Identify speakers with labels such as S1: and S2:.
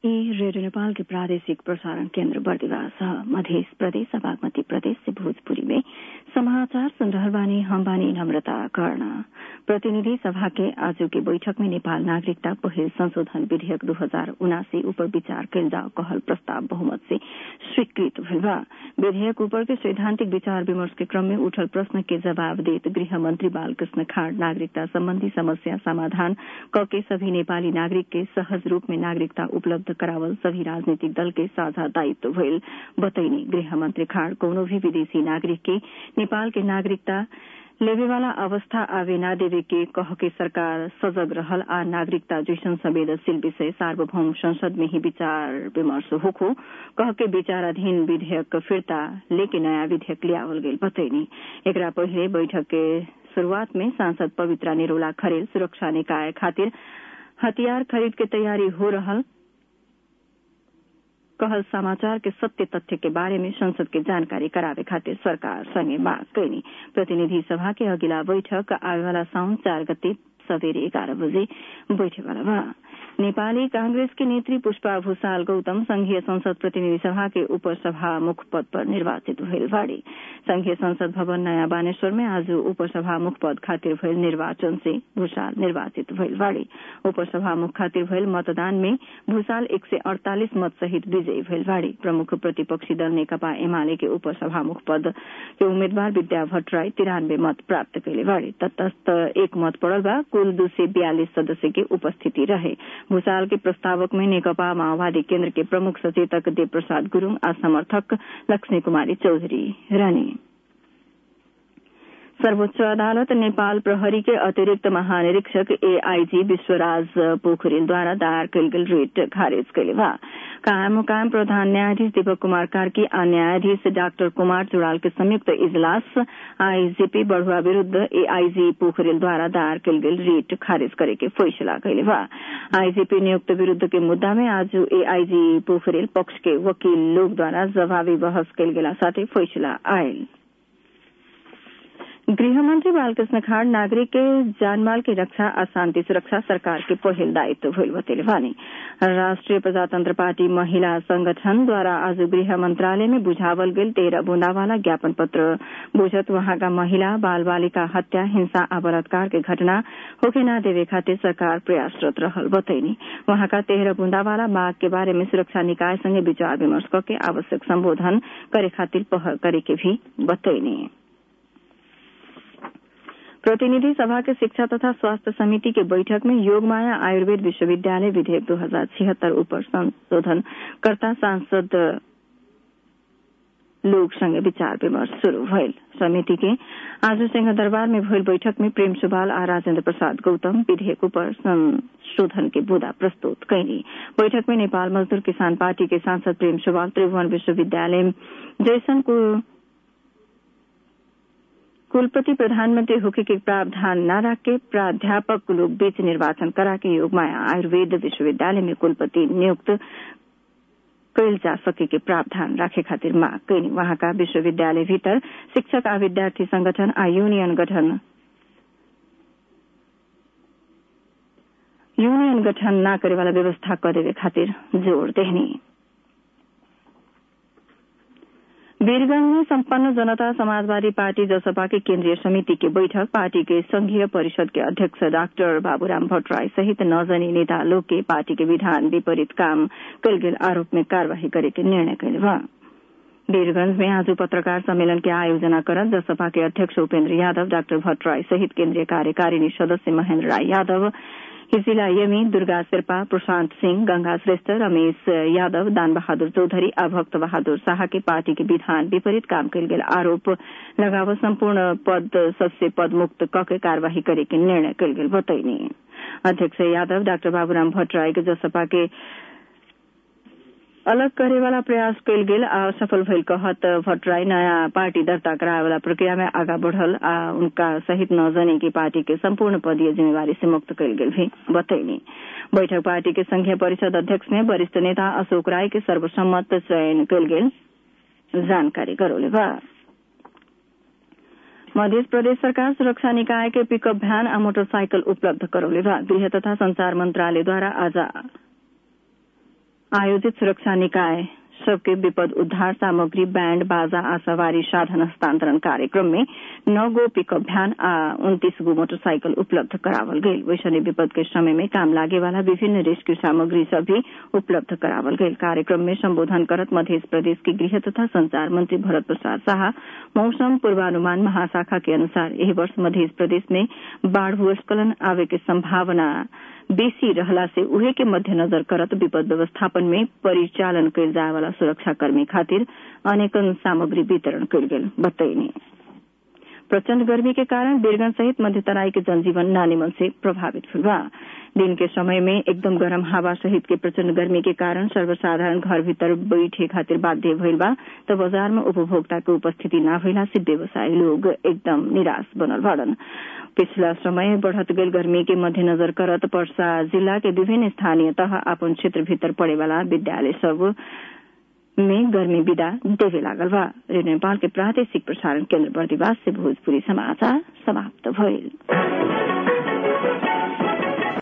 S1: ई रेडियो नेपाल के प्रादेशिक प्रसारण केन्द्र बर्दिवास मध्य प्रदेश बागमती प्रदेश से भोजपुरी में समाचार सुन रहल बानी हम बानी नम्रता कर्ण प्रतिनिधि सभा के आज के बैठक में नेपाल नागरिकता पहिल संशोधन विधेयक दू हजार उनासी ऊपर विचार कयल जाओ कहल प्रस्ताव बहुमत से स्वीकृत भेल बा विधेयक ऊपर के सैद्धांतिक विचार विमर्श के क्रम में उठल प्रश्न के जवाब देत गृह मंत्री बालकृष्ण खाड़ नागरिकता संबंधी समस्या समाधान क के सभी नेपाली नागरिक के सहज रूप में नागरिकता उपलब्ध करावल सभी राजनीतिक दल के साझा दायित्व भइल बतैनी गृह मंत्री खाड़ कोनो भी विदेशी नागरिक के नेपाल के नागरिकता लेवे वाला अवस्था आवे ना देवे के कह के सरकार सजग रहल आ नागरिकता जैसन संवेदनशील विषय सार्वभौम संसद में ही विचार विमर्श होखो कह के विचाराधीन विधेयक फिर्ता लेके नयाँ विधेयक लियावल गेल बतैनी एकरा पहिले बैठक के शुरूआत में सांसद पवित्रा निरोला खरेल सुरक्षा निकाय खातिर हथियार खरीद के तैयारी हो रहल कहल समाचार के सत्य तथ्य के बारे में संसद के जानकारी करावे खातिर सरकार संगे मांग कैनी प्रतिनिधि सभा के अगिला बैठक आवे वाला साउन चार गते सवेरे एघार बजे बैठे वाला बा नेपाली कांग्रेस की नेत्री पुष्पा भूषाल गौतम संघीय संसद प्रतिनिधि सभा के उपसभामुख पद पर निर्वाचित भइल बाड़ी संघीय संसद भवन नयाँ बानेश्वर में आज उपसभामुख पद खातिर भइल निर्वाचन से भूषाल निर्वाचित भइल बाड़ी उपसभामुख खातिर भइल मतदान में भूषाल एक सय अड़तालिस मत सहित विजयी भइल बाड़ी प्रमुख प्रतिपक्षी दल नेकपा एमाले के उपसभामुख पद के उम्मेद्वार विद्या भट्टराई तिरानब्बे मत प्राप्त कैले बाड़ी तटस्थ एक मत पड़ल बा कुल दू सय बयालिस सदस्य के उपस्थिति रहे भूषाल के प्रस्तावक में नेकपा माओवादी केन्द्र के प्रमुख सचेतक देव प्रसाद गुरूङ आ समर्थक लक्ष्मी कुमारी चौधरी रहने सर्वोच्च अदालत नेपाल प्रहरी के अतिरिक्त महानिरीक्षक एआईजी विश्वराज पोखरेलद्वारा दायर कयल गेल रिट खारिज कयले बा कायम मुकायम प्रधान न्यायाधीश दीपक कुमार कार्की आ न्यायाधीश डाक्टर कुमार चुड़ाल के संयुक्त इजलास आईजीपी बढ़ुआ विरूद्ध एआईजी पोखरेलद्वारा दायर कयल गेल रिट खारिज करे के फैसला कयले बा आईजीपी नियुक्त विरूद्ध के मुद्दा में आज एआईजी पोखरेल पक्ष के वकील लोकद्वारा जवाबी बहस कयल गेला साथै फैसला आयल गृहमंत्री बालकृष्ण खाड़ नागरिक के जानमाल की रक्षा आ शांति सुरक्षा सरकार के पहिल दायित्व भइल बतेले बानी राष्ट्रिय प्रजातंत्र पार्टी महिला संगठन द्वारा आज गृह मंत्रालय में बुझावल गेल तेरह बूंदावाला ज्ञापन पत्र बुझत वहाँका महिला बाल बालिका हत्या हिंसा आ बलात्कार के घटना होके न देवे खातिर सरकार प्रयासरत रहल बतैनी वहाँका तेरह बूंदावाला माग के बारे में सुरक्षा निकाय संगे विचार विमर्श करके आवश्यक संबोधन करे खातिर पहल करे के भी बतैनी प्रतिनिधि सभा के शिक्षा तथा स्वास्थ्य समिति के बैठक में योगमाया आयुर्वेद विश्वविद्यालय विधेयक दो हजार छिहत्तर ऊपर संशोधन करता सांसद लोग संगे विचार विमर्श शुरू भइल समिति के आज सिंह दरबार में भइल बैठक में प्रेम सुबाल आ राजेन्द्र प्रसाद गौतम विधेयक पर संशोधन के बुदा प्रस्तुत कैली बैठक में नेपाल मजदूर किसान पार्टी के सांसद प्रेम सुबाल त्रिभुवन विश्वविद्यालय जैसन को कुलपति प्रधानमंत्री होके के प्रावधान न रख के प्राध्यापक लोग बीच निर्वाचन करा के योगमाया आयुर्वेद विश्वविद्यालय में कुलपति नियुक्त कैल जा सके के प्रावधान राखे खातिर मांग कैनी वहाँका विश्वविद्यालय भीतर शिक्षक आ विद्यार्थी संगठन आ यूनियन गठन यूनियन गठन न करे वाला व्यवस्था करे खातिर जोड़ देहनी वीरगंज में संपन्न जनता समाजवादी पार्टी जसपा के केन्द्रीय समिति की बैठक पार्टी के संघीय परिषद के अध्यक्ष डाक्टर बाबूराम भट्टराई सहित नौजनी नेता लोग के पार्टी के विधान विपरीत काम कल गेल आरोप में कार्यवाही करे के निर्णय कैले बा वीरगंज में आज पत्रकार सम्मेलन के आयोजना करत जसपा के अध्यक्ष उपेन्द्र यादव डाक्टर भट्टराई सहित केन्द्रीय कार्यकारिणी सदस्य महेन्द्र राय यादव हिजिला यमी दुर्गा शेर्पा प्रशांत सिंह गंगा श्रेष्ठ रमेश यादव दान बहादुर चौधरी आ भक्त बहादुर शाह के पार्टी के विधान विपरीत काम कयल गेल आरोप लगाव संपूर्ण पद सबसे पद मुक्त क के कार्यवाही करे के निर्णय कयल गेल बतैनी अध्यक्ष यादव डाक्टर बाबूराम भट्टराई के जसपा के अलग करे वाला प्रयास कयल गेल आ सफल भइल कहत भट्टराई नयाँ पार्टी दर्ता कराए वाला प्रक्रिया में आगा बढ़ल आ उनका सहित नौ जने की पार्टी के संपूर्ण पदीय जिम्मेवारी से मुक्त कयल गेल भी बतैनी बैठक पार्टी के संघीय परिषद अध्यक्ष में वरिष्ठ नेता अशोक राय के सर्वसम्मत चयन कयल गेल जानकारी गरौले बा मध्य प्रदेश सरकार सुरक्षा निकाय के पिकअप भ्यान आ मोटरसाइकल उपलब्ध करौले बा गृह तथा संचार मंत्रालयद्वारा आज आयोजित सुरक्षा निकाय सबके विपद उद्धार सामग्री बैंड बाजा आ सवारी साधन हस्तांतरण कार्यक्रम में नौ गो पिकअप भ्यान आ उन्तीस गो मोटरसाइकिल उपलब्ध करावल गई वैसने विपद के समय में काम लागे वाला विभिन्न रेस्क्यू सामग्री सब भी उपलब्ध करावल गई कार्यक्रम में संबोधन करत मध्य प्रदेश के गृह तथा संचार मंत्री भरत प्रसाद शाह मौसम पूर्वानुमान महाशाखा के अनुसार यही वर्ष मध्य प्रदेश में बाढ़ भूस्खलन आवे के संभावना बेसी रहला से उहे के मध्यनजर करत विपद व्यवस्थापन में परिचालन कयल जाए वाला सुरक्षाकर्मी खातिर अनेकन सामग्री वितरण कयल गेल बतैनी प्रचंड गर्मी के कारण बीरगंज सहित मध्य तराई के जनजीवन नानीमन से प्रभावित हुआ बा दिन के समय में एकदम गरम हवा सहित के प्रचंड गर्मी के कारण सर्वसाधारण घर भीतर बैठे खातिर बाध्य भइल बा त बाजार में उपभोक्ता के उपस्थिति न भइला से व्यवसायी लोग एकदम निराश बनल बाड़न पिछला समय बढ़त गई गर्मी के मध्यनजर करत पर्सा जिला के विभिन्न स्थानीय तह अपन क्षेत्र भीतर पड़े वाला विद्यालय सब में गर्मी विदा देवे लागल बा रेडियो नेपाल के प्रादेशिक प्रसारण केन्द्र बर्दिवास से भोजपुरी समाचार समाप्त भइल